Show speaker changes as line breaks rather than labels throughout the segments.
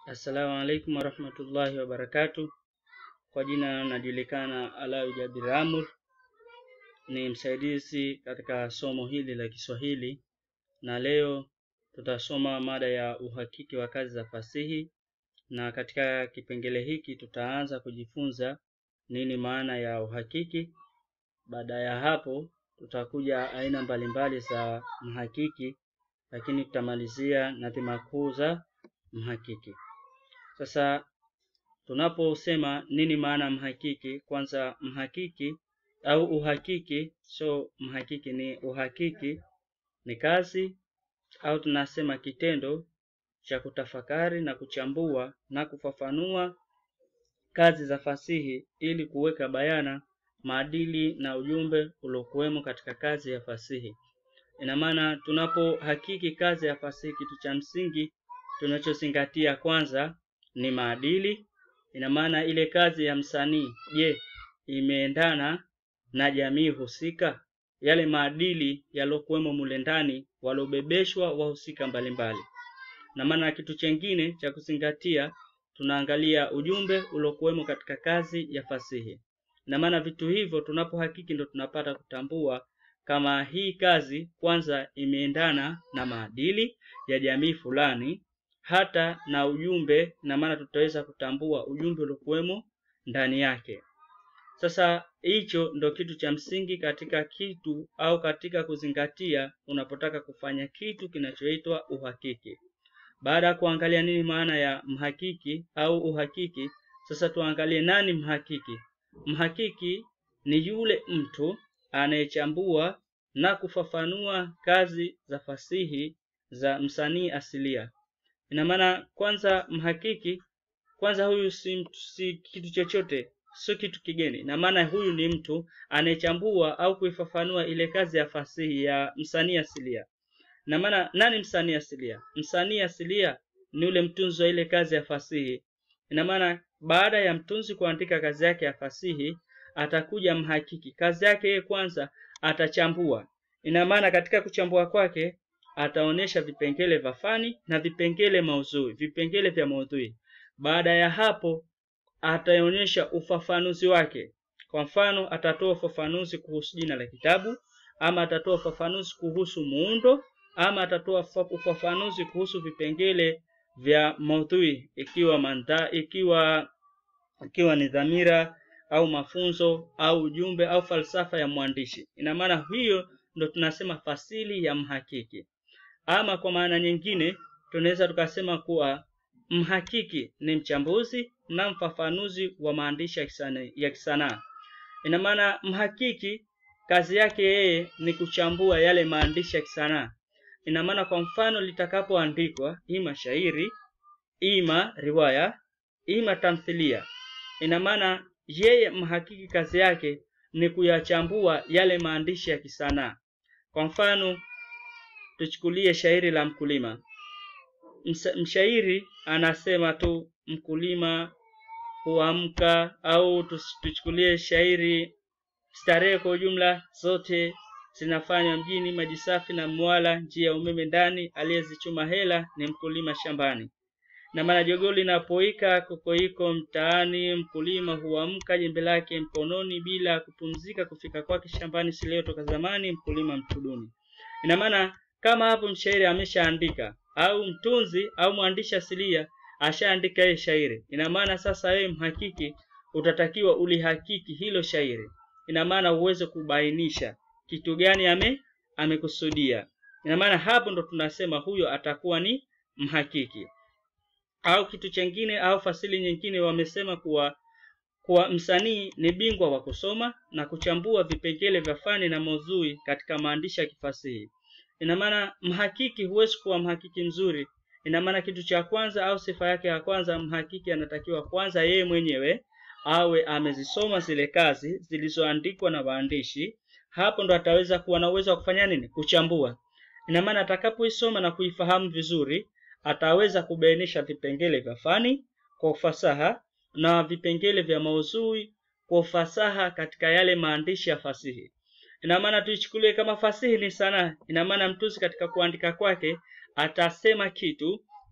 Assalamu alaikum warahmatullahi wabarakatuh. Kwa jina najulikana Alawi Jabir Amur, ni msaidizi katika somo hili la Kiswahili, na leo tutasoma mada ya uhakiki wa kazi za fasihi, na katika kipengele hiki tutaanza kujifunza nini maana ya uhakiki. Baada ya hapo tutakuja aina mbalimbali za mhakiki, lakini tutamalizia na dhima kuu za mhakiki. Sasa tunaposema nini maana mhakiki, kwanza mhakiki au uhakiki, so mhakiki ni uhakiki ni kazi au tunasema kitendo cha kutafakari na kuchambua na kufafanua kazi za fasihi ili kuweka bayana maadili na ujumbe uliokuwemo katika kazi ya fasihi. Ina maana tunapohakiki kazi ya fasihi, kitu cha msingi tunachozingatia kwanza ni maadili. Ina maana ile kazi ya msanii, je, imeendana na jamii husika? Yale maadili yalokuwemo mule ndani walobebeshwa wahusika mbalimbali. Na maana kitu chengine cha kuzingatia, tunaangalia ujumbe uliokuwemo katika kazi ya fasihi. Na maana vitu hivyo tunapohakiki ndo tunapata kutambua kama hii kazi kwanza imeendana na maadili ya jamii fulani hata na ujumbe, na maana tutaweza kutambua ujumbe uliokuwemo ndani yake. Sasa hicho ndo kitu cha msingi katika kitu au katika kuzingatia unapotaka kufanya kitu kinachoitwa uhakiki. Baada ya kuangalia nini maana ya mhakiki au uhakiki, sasa tuangalie nani mhakiki. Mhakiki ni yule mtu anayechambua na kufafanua kazi za fasihi za msanii asilia. Ina maana kwanza, mhakiki kwanza, huyu si, si kitu chochote, sio kitu kigeni. Ina maana huyu ni mtu anayechambua au kuifafanua ile kazi ya fasihi ya msanii asilia. Ina maana nani msanii asilia? Msanii asilia ni ule mtunzi wa ile kazi ya fasihi. Ina maana baada ya mtunzi kuandika kazi yake ya fasihi, atakuja mhakiki. Kazi yake yeye kwanza atachambua. Ina maana katika kuchambua kwake ataonyesha vipengele vya fani na vipengele maudhui, vipengele vya maudhui. Baada ya hapo ataonyesha ufafanuzi wake. Kwa mfano, atatoa ufafanuzi kuhusu jina la kitabu, ama atatoa ufafanuzi kuhusu muundo, ama atatoa ufafanuzi kuhusu vipengele vya maudhui, ikiwa manda, ikiwa ikiwa ni dhamira au mafunzo au ujumbe au falsafa ya mwandishi. Ina maana hiyo ndo tunasema fasili ya mhakiki. Ama kwa maana nyingine tunaweza tukasema kuwa mhakiki ni mchambuzi na mfafanuzi wa maandishi ya kisanaa. Ina maana mhakiki kazi yake yeye ni kuchambua yale maandishi ya kisanaa. Ina maana kwa mfano litakapoandikwa ima shairi, ima riwaya, ima tamthilia, ina maana yeye mhakiki kazi yake ni kuyachambua yale maandishi ya kisanaa. Kwa mfano tuchukulie shairi la mkulima. Mshairi anasema tu mkulima huamka, au tuchukulie shairi starehe kwa ujumla zote zinafanywa mjini, maji safi na mwala, njia ya umeme ndani, aliyezichuma hela ni mkulima shambani. Na maana jogoo linapoika kokoiko mtaani, mkulima huamka jembe lake mkononi, bila kupumzika kufika kwake shambani, si leo toka zamani, mkulima mtuduni. Ina maana kama hapo mshairi ameshaandika au mtunzi au mwandishi asilia ashaandika yeye shairi, ina maana sasa wewe mhakiki utatakiwa ulihakiki hilo shairi. Ina maana uweze kubainisha kitu gani ame amekusudia. Ina maana hapo ndo tunasema huyo atakuwa ni mhakiki. Au kitu chengine au fasili nyingine wamesema kuwa kuwa msanii ni bingwa wa kusoma na kuchambua vipengele vya fani na maudhui katika maandishi ya kifasihi. Ina maana mhakiki huwezi kuwa mhakiki mzuri. Ina maana kitu cha kwanza au sifa yake ya kwanza, mhakiki anatakiwa kwanza yeye mwenyewe awe amezisoma zile kazi zilizoandikwa na waandishi. Hapo ndo ataweza kuwa na uwezo wa kufanya nini? Kuchambua. Ina maana atakapoisoma na kuifahamu vizuri, ataweza kubainisha vipengele vya fani kwa ufasaha na vipengele vya maudhui kwa ufasaha katika yale maandishi ya fasihi. Ina maana tuichukulie kama fasihi ni sanaa. Ina maana mtunzi katika kuandika kwake atasema kitu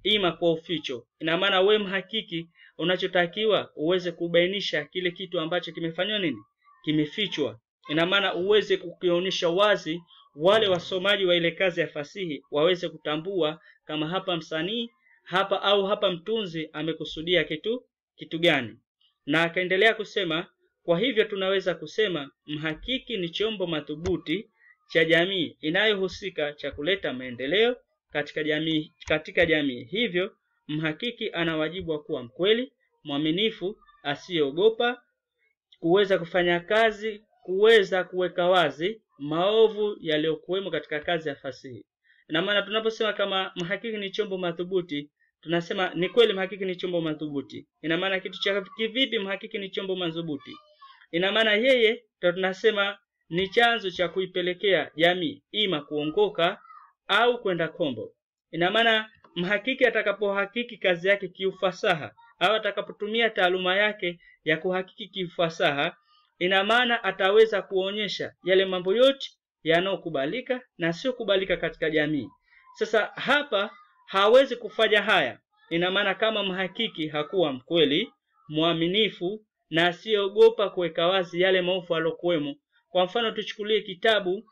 ima kwa uficho. Ina maana we mhakiki, unachotakiwa uweze kubainisha kile kitu ambacho kimefanywa nini, kimefichwa. Ina maana uweze kukionyesha wazi, wale wasomaji wa ile kazi ya fasihi waweze kutambua kama hapa msanii hapa au hapa mtunzi amekusudia kitu kitu gani. Na akaendelea kusema, kwa hivyo tunaweza kusema mhakiki ni chombo madhubuti cha jamii inayohusika cha kuleta maendeleo katika jamii katika jamii. Hivyo mhakiki ana wajibu wa kuwa mkweli, mwaminifu, asiyeogopa, kuweza kufanya kazi, kuweza kuweka wazi maovu yaliyokuwemo katika kazi ya fasihi. Na maana tunaposema kama mhakiki ni chombo madhubuti, tunasema ni kweli mhakiki ni chombo madhubuti. Ina maana kitu cha kivipi mhakiki ni chombo madhubuti? Ina maana yeye ndo tunasema ni chanzo cha kuipelekea jamii ima kuongoka au kwenda kombo. Ina maana mhakiki atakapohakiki kazi yake kiufasaha au atakapotumia taaluma yake ya kuhakiki kiufasaha, ina maana ataweza kuonyesha yale mambo yote yanayokubalika na sio kubalika katika jamii. Sasa hapa hawezi kufanya haya, ina maana kama mhakiki hakuwa mkweli, mwaminifu na asiyeogopa kuweka wazi yale maovu alokuwemo. Kwa mfano, tuchukulie kitabu,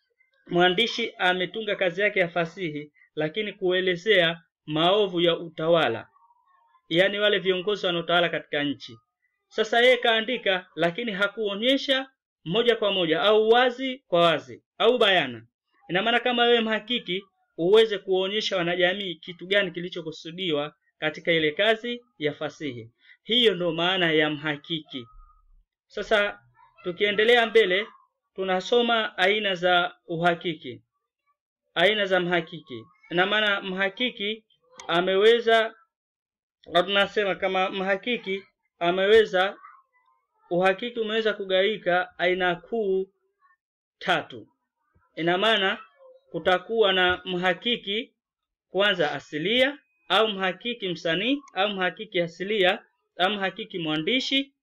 mwandishi ametunga kazi yake ya fasihi, lakini kuelezea maovu ya utawala, yaani wale viongozi wanaotawala katika nchi. Sasa yeye kaandika, lakini hakuonyesha moja kwa moja au wazi kwa wazi au bayana. Ina maana kama wewe mhakiki uweze kuonyesha wanajamii kitu gani kilichokusudiwa katika ile kazi ya fasihi. Hiyo ndo maana ya mhakiki. Sasa tukiendelea mbele, tunasoma aina za uhakiki, aina za mhakiki. Ina maana mhakiki ameweza, tunasema kama mhakiki ameweza, uhakiki umeweza kugawika aina kuu tatu. Ina maana kutakuwa na mhakiki kwanza asilia au mhakiki msanii au mhakiki asilia au mhakiki mwandishi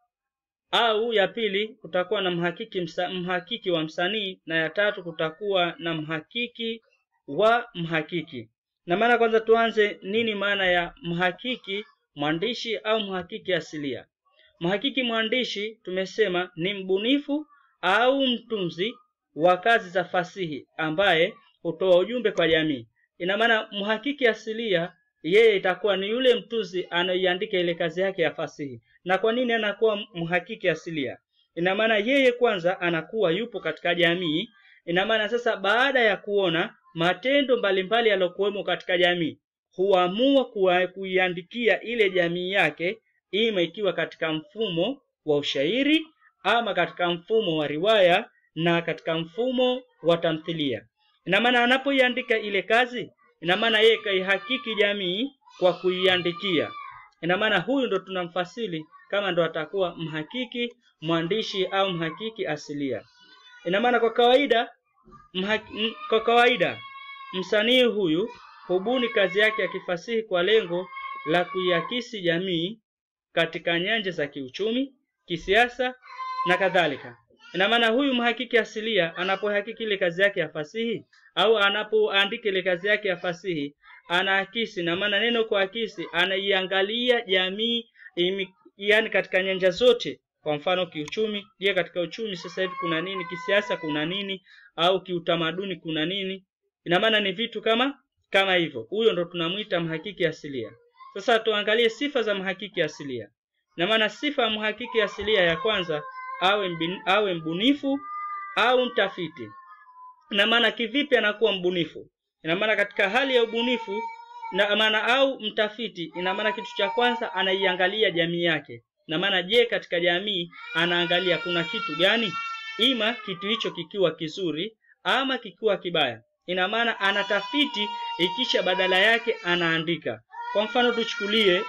au ya pili kutakuwa na mhakiki msa, mhakiki wa msanii na ya tatu kutakuwa na mhakiki wa mhakiki. Na maana kwanza tuanze nini maana ya mhakiki mwandishi au mhakiki asilia. Mhakiki mwandishi tumesema ni mbunifu au mtunzi wa kazi za fasihi ambaye hutoa ujumbe kwa jamii. Ina maana mhakiki asilia yeye itakuwa ni yule mtunzi anaiandika ile kazi yake ya fasihi. Na kwa nini anakuwa mhakiki asilia? Ina maana yeye kwanza anakuwa yupo katika jamii. Ina maana sasa, baada ya kuona matendo mbalimbali yaliyokuwemo katika jamii, huamua kuiandikia ile jamii yake, ima ikiwa katika mfumo wa ushairi ama katika mfumo wa riwaya na katika mfumo wa tamthilia. Ina maana anapoiandika ile kazi, ina maana yeye kaihakiki jamii kwa kuiandikia. Ina maana huyu ndo tunamfasili kama ndo atakuwa mhakiki mwandishi au mhakiki asilia. Ina maana kwa kawaida mhaki, kwa kawaida msanii huyu hubuni kazi yake ya kifasihi kwa lengo la kuiakisi jamii katika nyanja za kiuchumi, kisiasa na kadhalika. Ina maana huyu mhakiki asilia anapohakiki ile kazi yake ya fasihi au anapoandika ile kazi yake ya fasihi anaakisi, na maana neno kuakisi, anaiangalia jamii imi, yani katika nyanja zote. Kwa mfano kiuchumi, je, katika uchumi sasa hivi kuna nini? Kisiasa kuna nini? Au kiutamaduni kuna nini? Ina maana ni vitu kama kama hivyo. Huyo ndo tunamwita mhakiki asilia. Sasa tuangalie sifa za mhakiki asilia. Ina maana sifa ya mhakiki asilia ya kwanza awe mbin, awe mbunifu au mtafiti. Ina maana kivipi anakuwa mbunifu? Ina maana katika hali ya ubunifu na maana au mtafiti, ina maana kitu cha kwanza anaiangalia jamii yake. Ina maana je, katika jamii anaangalia kuna kitu gani, ima kitu hicho kikiwa kizuri ama kikiwa kibaya. Ina maana anatafiti, ikisha badala yake anaandika. Kwa mfano tuchukulie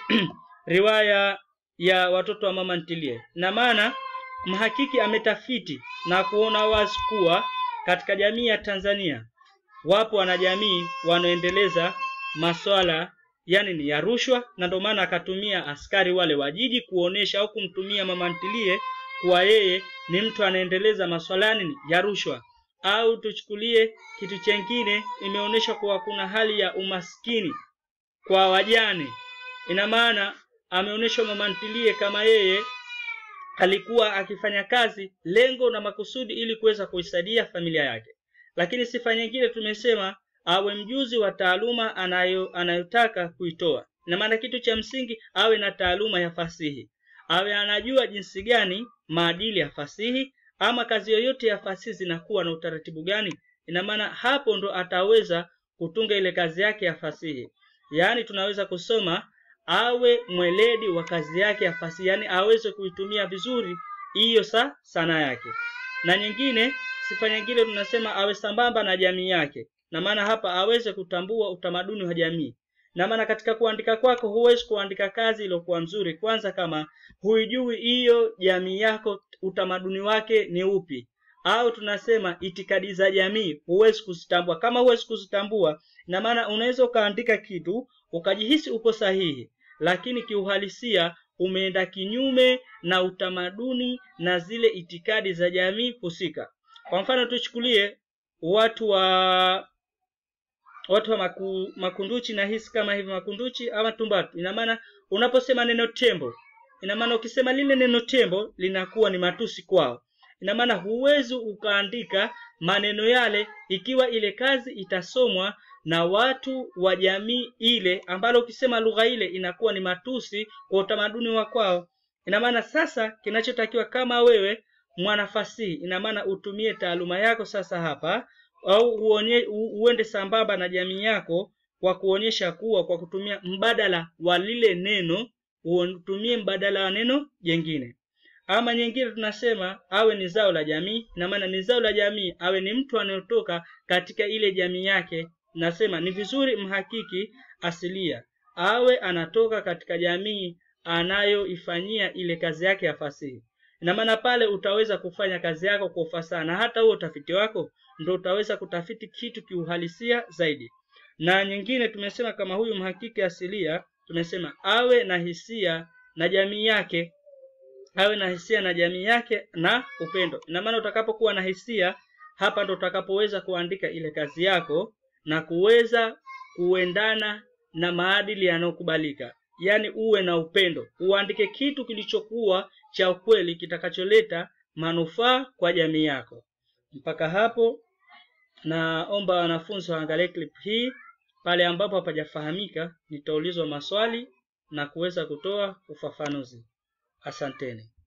riwaya ya watoto wa mama ntilie. Ina maana mhakiki ametafiti na kuona wazi kuwa katika jamii ya Tanzania wapo wanajamii wanaendeleza maswala yani ni ya rushwa, na ndio maana akatumia askari wale wa jiji kuonesha au kumtumia mama ntilie kuwa yeye ni mtu anaendeleza maswala nini ya rushwa. Au tuchukulie kitu chengine, imeonyesha kuwa kuna hali ya umaskini kwa wajane ina maana ameonyeshwa mama ntilie kama yeye alikuwa akifanya kazi lengo na makusudi ili kuweza kuisaidia familia yake lakini sifa nyingine tumesema awe mjuzi wa taaluma anayo anayotaka kuitoa ina maana kitu cha msingi awe na taaluma ya fasihi awe anajua jinsi gani maadili ya fasihi ama kazi yoyote ya fasihi zinakuwa na utaratibu gani ina maana hapo ndo ataweza kutunga ile kazi yake ya fasihi yaani tunaweza kusoma awe mweledi wa kazi yake ya fasihi yaani aweze kuitumia vizuri hiyo sa sana yake na nyingine sifa nyingine tunasema awe sambamba na jamii yake na maana hapa aweze kutambua utamaduni wa jamii na maana katika kuandika kwako huwezi kuandika kazi iliyokuwa nzuri kwanza kama huijui hiyo jamii yako utamaduni wake ni upi au tunasema itikadi za jamii huwezi kuzitambua kama huwezi kuzitambua na maana unaweza ukaandika kitu ukajihisi uko sahihi lakini kiuhalisia umeenda kinyume na utamaduni na zile itikadi za jamii husika kwa mfano tuchukulie watu wa watu wa maku, makunduchi na hisi kama hivi makunduchi ama tumbatu ina maana unaposema neno tembo ina maana ukisema lile neno tembo linakuwa ni matusi kwao ina maana huwezi ukaandika maneno yale ikiwa ile kazi itasomwa na watu wa jamii ile ambalo ukisema lugha ile inakuwa ni matusi kwa utamaduni wa kwao ina maana sasa kinachotakiwa kama wewe mwanafasihi ina maana utumie taaluma yako sasa hapa au uonye, u, uende sambamba na jamii yako kwa kuonyesha kuwa kwa kutumia mbadala wa lile neno utumie mbadala wa neno jengine ama nyingine tunasema awe ni zao la jamii na maana ni zao la jamii awe ni mtu anayotoka katika ile jamii yake nasema ni vizuri mhakiki asilia awe anatoka katika jamii anayoifanyia ile kazi yake ya fasihi ina maana pale utaweza kufanya kazi yako kwa ufasaha na hata huo utafiti wako ndo utaweza kutafiti kitu kiuhalisia zaidi na nyingine tumesema kama huyu mhakiki asilia tumesema awe na hisia na jamii yake awe na hisia na jamii yake na upendo ina maana utakapokuwa na hisia hapa ndo utakapoweza kuandika ile kazi yako na kuweza kuendana na maadili yanayokubalika yaani uwe na upendo uandike kitu kilichokuwa cha ukweli kitakacholeta manufaa kwa jamii yako mpaka hapo naomba wanafunzi waangalie clip hii pale ambapo hapajafahamika nitaulizwa maswali na kuweza kutoa ufafanuzi asanteni